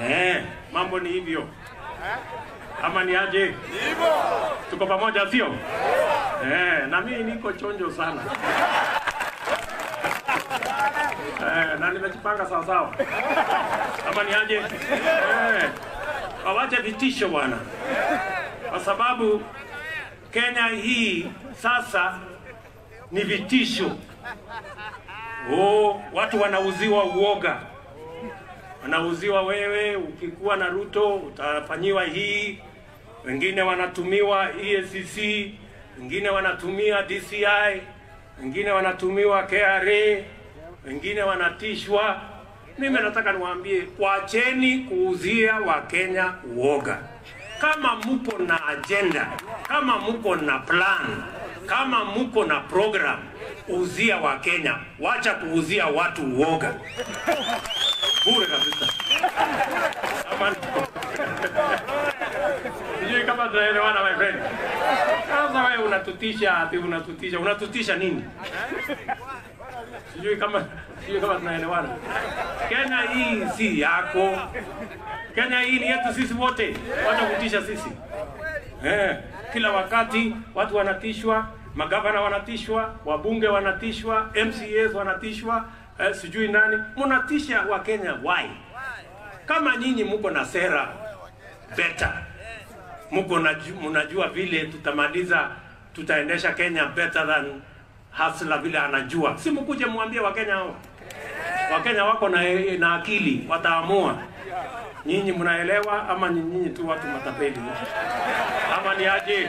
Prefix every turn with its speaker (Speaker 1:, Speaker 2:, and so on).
Speaker 1: Eh, mambo ni hivyo ama ni aje? Tuko pamoja sio? Eh, na mimi niko chonjo sana. Eh, na nimejipanga sawa sawa. Ama ni aje? Eh, wawache vitisho bwana, kwa sababu Kenya hii sasa ni vitisho. Oh, watu wanauziwa uoga, wanauziwa wewe, ukikuwa na Ruto utafanyiwa hii, wengine wanatumiwa EACC, wengine wanatumia DCI, wengine wanatumiwa KRA, wengine wanatishwa. Mimi nataka niwaambie, wacheni kuuzia Wakenya uoga. Kama mko na agenda, kama mko na plan, kama mko na program, uzia Wakenya, wacha kuuzia watu uoga bure kabisa. Ama- Sijui kama tunaelewana my friend. Sasa wewe unatutisha ati unatutisha, unatutisha nini? Sijui kama sijui kama tunaelewana. Kenya hii si yako. Kenya hii ni yetu sisi wote. Wacha kutisha sisi. Eh, kila wakati watu wanatishwa, magavana wanatishwa, wabunge wanatishwa, MCAs wanatishwa, eh, sijui nani. Mnatisha wa Kenya why? Kama nyinyi mko na sera better, mko na mnajua vile tutamaliza, tutaendesha Kenya better than Hasla vile anajua, si mkuje mwambie Wakenya hao. Wakenya wako na, na akili, wataamua. Nyinyi mnaelewa ama ni nyinyi tu watu matapeli? Ama ni aje?